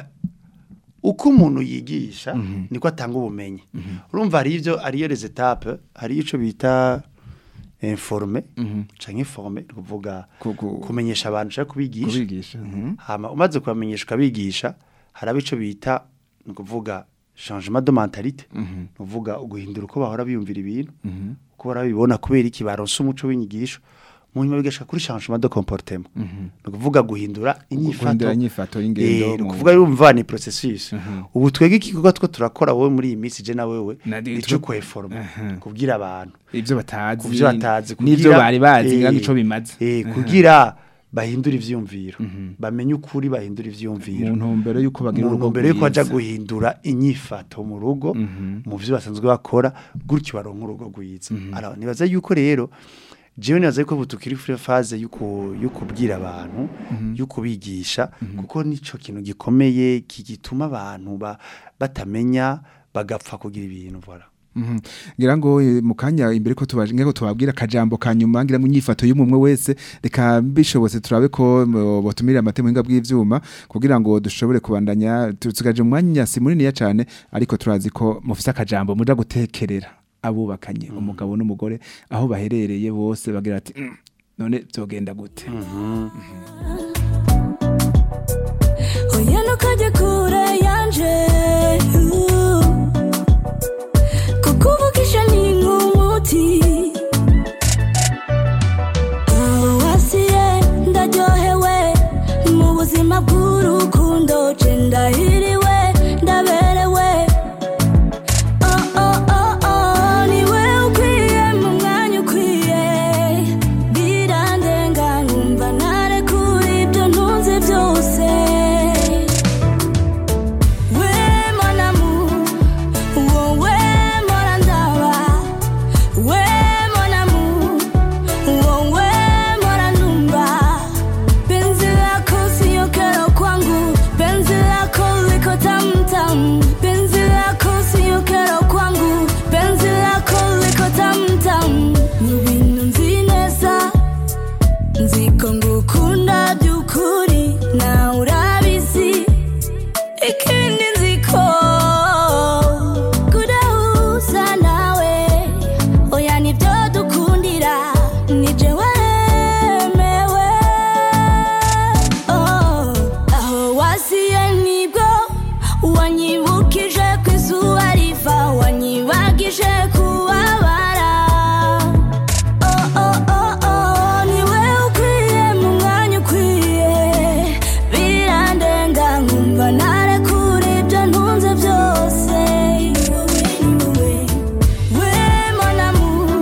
S5: uko umuntu yigisha niko atanga ubumenyi urumva hari ivyo ariyo les étapes hari ico bita informe canke forme ni ukuvuga
S4: Ku- ku-
S5: kumenyesha abantu ushaka kubigisha
S4: kubigisha mhm.
S5: hama umaze kubamenyesha ukabigisha haraba ico bita ni ukuvuga changement de mentalité ni ukuvuga uguhindura uko bahora biyumvira ibintu uko bahora babibona kubera iki baronse umuco w'inyigisho mu nyuma bigashika kuri changement de comportement ni ukuvuga guhindura inyifato
S4: guhindura inyifato y'ingendo
S5: Eh, ni
S4: mu-
S5: ukuvuga yumva ni processus ubu twege igikorwa two turakora wowe muri iyi minsi je na wewe
S4: Na-
S5: nico
S4: twe-
S5: kweforma
S4: Aha.
S5: kubwira abantu
S4: ivyo batazi
S5: kuvyo batazi
S4: n'ivyo bari bazi ngira ngo ico bimaze
S5: eh kugira bahindura ivyumviro bamenye ukuri bahindura ivyumviro
S4: mu ntumbero y'uko bagira
S5: mu
S4: urugo
S5: ntumbero yuko baja
S4: rwiza.
S5: guhindura inyifato mu rugo mu vyo basanzwe bakora gutyo baronka urugo rwiza ara nibaza yuko rero jewe nibaza yuko butukiri kuri phase yuko yukubwira abantu yukubigisha kuko nico kintu gikomeye kigituma abantu ba, batamenya bagapfa kugira ibintu voilà
S4: Mhm. ngira ngo eh, mu kanya imbere ko tubaje ngira ngo tubabwira akajambo kanyuma ngira ngo inyifato y'umwe wese reka bishobotse turabe ko mo- botumirira amate muhinga bw'ivyuma kugira ngo dushobore kubandanya tusigaje umwanya si munini ya cane ariko turazi ko mufise akajambo muja gutekerera abubakanye umugabo n'umugore aho baherereye bose bagira ati "Mm, none vyogenda gute
S7: Oya genda ukajya kure yanje uh. kukuvugisha ni nk'umuti aho wasiye ndaryohewe mu buzima bw'urukundo je ndahiriwe ndaberewe Oh, oh, oh, oh, niwe ukwiye mu mwanya ukwiye birandenga nkumva narekura ibyo ntunze byose we mon amour wowe mpora ndaba we mon amour wowe mpora numva penzi lako siyo kero kwangu penzi lako liko tamtam penzi lako siyo kero kwangu penzi lako liko tamtam mu bintu nzi neza nziko ngukunda by'ukuri nawe urabizi ikindi nziko kudahuza nawe oya nibyo dukundira nije wemewe Oh, aho wasiye nibwo wanyibukije ku izuba riva wanyibagije kubabara Oh, oh, oh, oh, niwe ukwiye mu mwanya ukwiye birandenga nkumva narekura ibyo ntunze byose wowe ni wowe we mon amour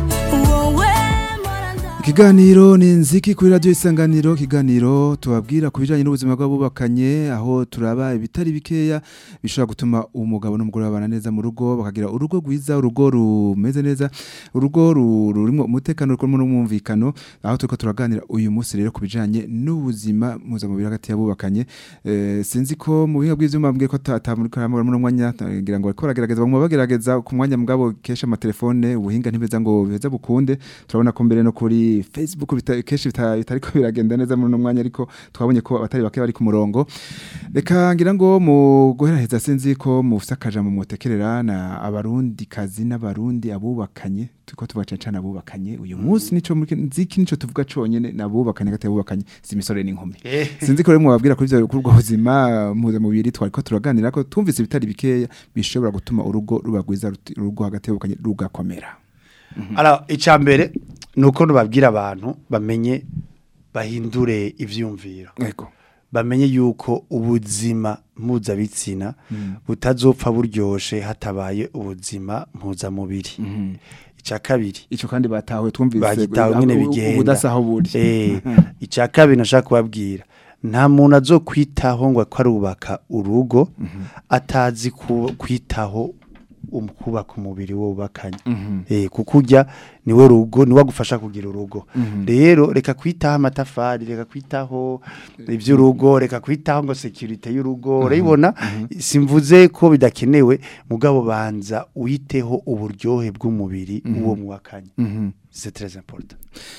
S7: wowe mpora ndaba
S4: Ikiganiro ni nziki kuri radio isanganiro kiganiro tubabwira ku bijanye n'ubuzima bw'abubakanye aho turaba ibitari bikeya bishobora gutuma umugabo n'umugore babana neza mu rugo bakagira urugo rwiza urugo rumeze neza urugo ru- rurimo umutekano rurimo n'umwumvikano aho turiko turaganira uyu munsi rero ku bijanye n'ubuzima mpuzamubiri hagati y'abubakanye eh, sinzi ko mu buhinga bw'ivyuma mbwiye ko atamurika mu mwanya ngira ngo bariko baragerageza bamwe bagerageza ku mwanya mugabo kesha amatelefone ubuhinga ntibeza ngo beza bukunde turabona ko mbere no kuri Facebook bita, kenshi bita- bitariko biragenda neza muri uno mwanya ariko twabonye ko abatari bake bari ku murongo reka ngira ngo mu guheraheza sinzi ko mufise akajambo mwotekerera na abarundi kazi n'abarundi abubakanye turiko tuvuga cane cane abubakanye uyu munsi nico muri nziki nico tuvuga conyene nabubakanye hagati y'abubakanye si imisore n'inkumi sinzi ko rero mwababwira kuri ivyo kuri ubwo buzima mpuzamubiri twariko turaganira ko twumvise ibitari bikeya bishobora gutuma urugo ruba rwiza ruti- urugo hagati y'abubakanye rugakomera
S5: Alors, icya mbere ni uko nubabwira abantu bamenye bahindure ivyumviro
S4: ego
S5: bamenye yuko ubuzima mpuzabitsina butazopfa buryoshe hatabaye ubuzima mpuzamubiri icya kabiri
S4: ico kandi batawe twumvise
S5: bagitawe nyine bigenda
S4: ubudasaho buri
S5: eh icya kabiri nashaka kubabwira nta muntu azokwitaho ngo ko arubaka urugo atazi ku- kwitaho um- kubaka umubiri wubakanye eh kuko urya niwe rugo niwe agufasha kugira urugo rero reka kwitaho amatafari reka kwitaho iby'urugo reka kwitaho ngo security y'urugo urayibona simvuze ko bidakenewe mugabo banza uyiteho uburyohe bw'umubiri uwo mwakanye c'est très important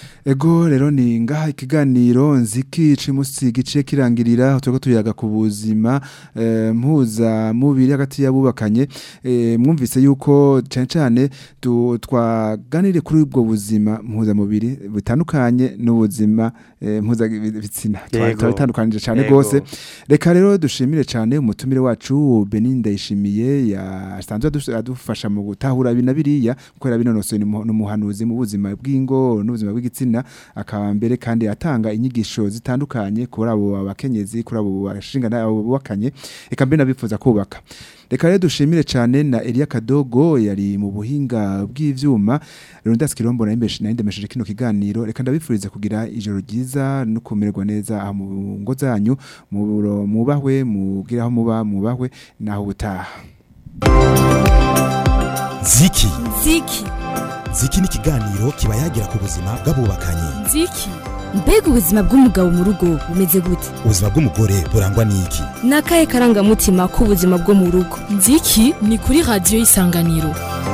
S4: Ego rero ni ngaha ikiganiro nziki cimusi gice kirangirira turiko tuyaga ku buzima eh, mpuza mubiri hagati y'abubakanye eh, mwumvise yuko cyane cyane tu- twaganire kuri ubwo buzima mpuza mubiri butandukanye n'ubuzima eh, mpuza bitsina
S5: Yego.
S4: twabitandukanije cyane
S5: Yego.
S4: gose reka rero dushimire cyane umutumire wacu Benin Ndayishimiye yasanzwe adu- adufasha mu gutahura ibi na biriya kubera binonosoye ni mu- n'umuhanuzi mu buzima bw'ingo n'ubuzima bw'igitsina akaba mbere kandi atanga inyigisho zitandukanye kuri abo abakenyezi kuri abo bashingana abo bubakanye reka mbere nabifuza kubaka reka rero dushimire cyane na Elia Kadogo yari mu buhinga bw'ivyuma rero ndasi kirombo na ndemesheje kino kiganiro reka ndabifurize kugira ijoro ryiza no kumererwa neza aha mu ngo zanyu mu- mubahwe mugiraho muba mubahwe naho ubutaha
S1: ziki
S2: ziki
S1: ziki ni ikiganiro kiba yagira ku buzima bw'abubakanye
S3: nziki
S2: mbega ubuzima bw'umugabo mu rugo bumeze gute
S1: ubuzima bw'umugore burangwa n'iki
S2: ni akahe karangamutima k'ubuzima bwo mu rugo
S3: nziki ni kuri radiyo isanganiro